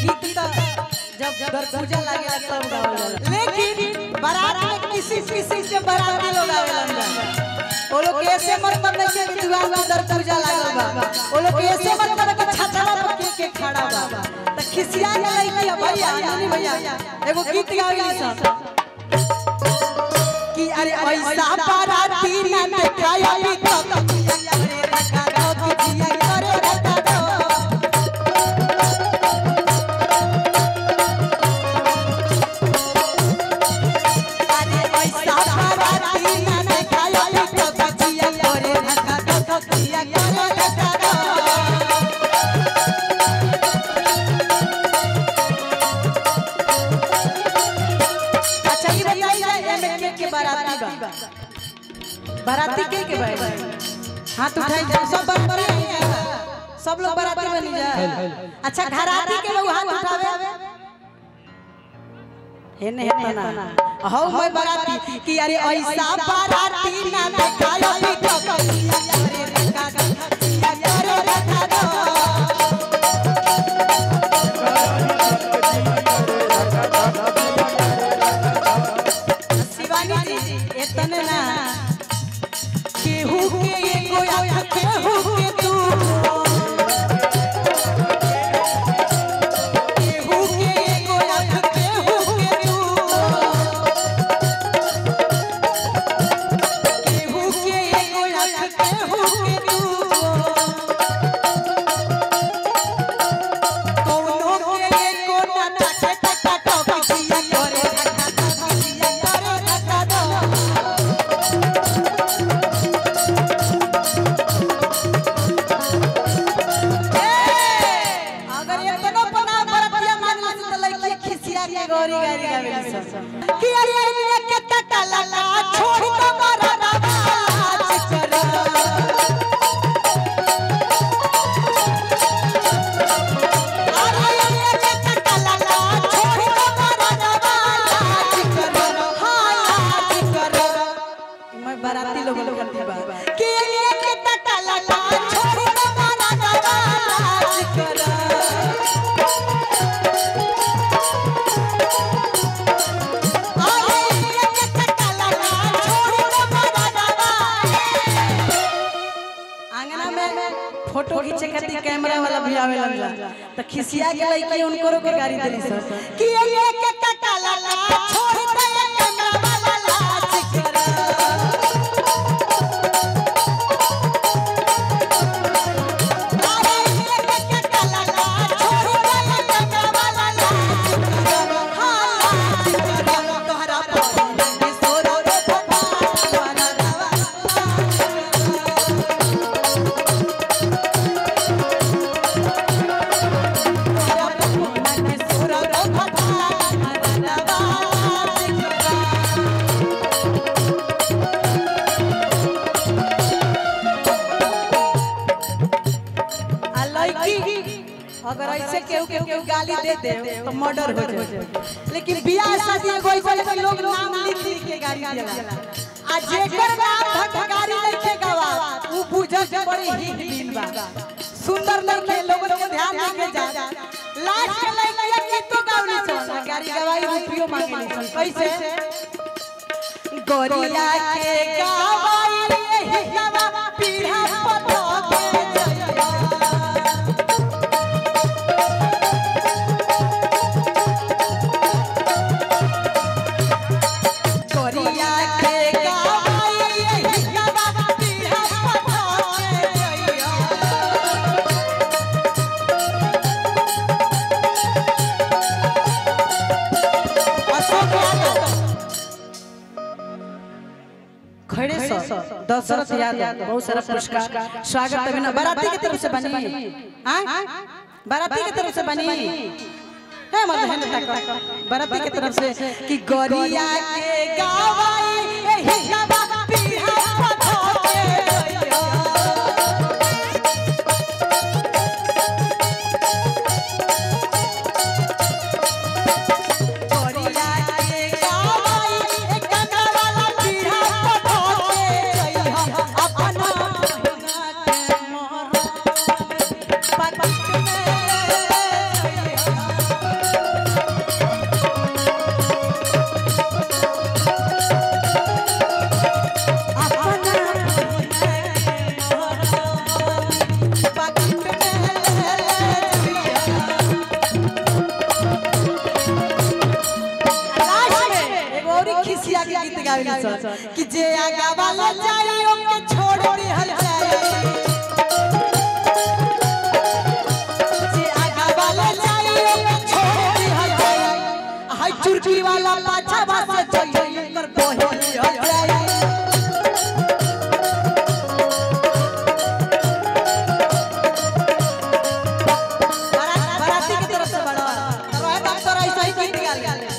गीत तो जब दर पूजा लागेला तब गावल जाला लेकिन बारात में किसी किसी से बाराती लोग आवेला वो लोग के ऐसे मतलब नहीं है कि दीवार में दर पूजा लागल बा वो लोग के ऐसे मतलब कि छाछड़ा पर के के खड़ा बा त खिसिया के लइकी है भैया नानी भैया एगो गीत गावेली सब कि अरे ऐसा बाराती ना देखाया भी तो करे रखा दो किसिया करे रखा दो अरे ऐसा बाराती ना देखाया भी तो किसिया करे रखा दो किसिया करे रखा दो अच्छा ये बताइए एमे के के बाराती बा बाराती के के बा हाथ उठाई जा सब बाराती आई जा सब लोग बाराती बनी जा अच्छा घराती के लोग हाथ उठावे हेने हेने ना हौ मैं बाराती कि अरे ऐसा बाराती ना देखायो भी तो अरे रखा दो अरे रखा दो शिवानी जी इतने ना केहू के एगो आँख केहू के दू केहू के एगो आँख केहू के दू केहू के एगो आँख केहू के दू कौनो के एको ना टके टके टकिया करे रखा दो किसिया करे रखा दो अगर इतनो पना बरतिया मान ली त लइकी खिसिया के गोरी गारी गावेली सब कि अरे अरे के टटा लला छोड़ दो मारा राज कर अरे अरे के टटा लला छोड़ दो मारा राज कर हां राज कर मैं बाराती लोग लोग करती बा कि ये के टटा लला छोड़ दो मारा राज कर आंगना में फोटो खींचे खातिर कैमरा वाला भी आवे लगला त खिसिया के लइकी उनको के गाड़ी देली सर कि ये के कटा लाला छोड़ दे कैमरा वाला लाज कर अरे ये के कटा लाला छोड़ दे कैमरा वाला लाज कर हां लाज कर तोहरा पर सोरो रे भगवान रवा अगर ऐसे केहू केहू केहू गाली दे दे तो मर्डर हो जाए लेकिन बियाह शादी एगो ऐसा है कि लोग नाम लिख लिख के गाली देला आ जेकर नाम भटगारी लिखे गवा ऊ बुझ के बड़ी ही दिन बा सुंदर लड़के लोगन के ध्यान रखे जा लास्ट के लड़के के तो गावली चल गाड़ी गवाई रुपयो मांगे ली कैसे गोरिया के गवाई यही गवा पीढ़ा पतो के जइया गोरिया के गवाई यही गवा पीढ़ा पतो के जइया अशोक यादव खड़े सौ दशरथ यादव बहुत सारा पुरस्कार स्वागत अभिनव बाराती की तरफ से बनी हाँ बाराती की तरफ से बनी है मत है तक बाराती की तरफ से कि गोरिया के गावाई एही गवा पीढ़ा पथो के जइया गोरिया के गावाई एक कना वाला पीढ़ा पथो के जइया अपना बहिना के मोहरा पकड़ में जइया गावेली सन कि जे आगा वाला जाई ओके छोड़ दी हल जाई जे आगा वाला जाई ओके छोड़ दी हल जाई हाय चुरकी वाला पाछा भासे जाई कर बोहे हल जाई बारात- बाराती की तरफ से बड़ा रहे बाप तोरा ऐसा ही कहीं निकाल गया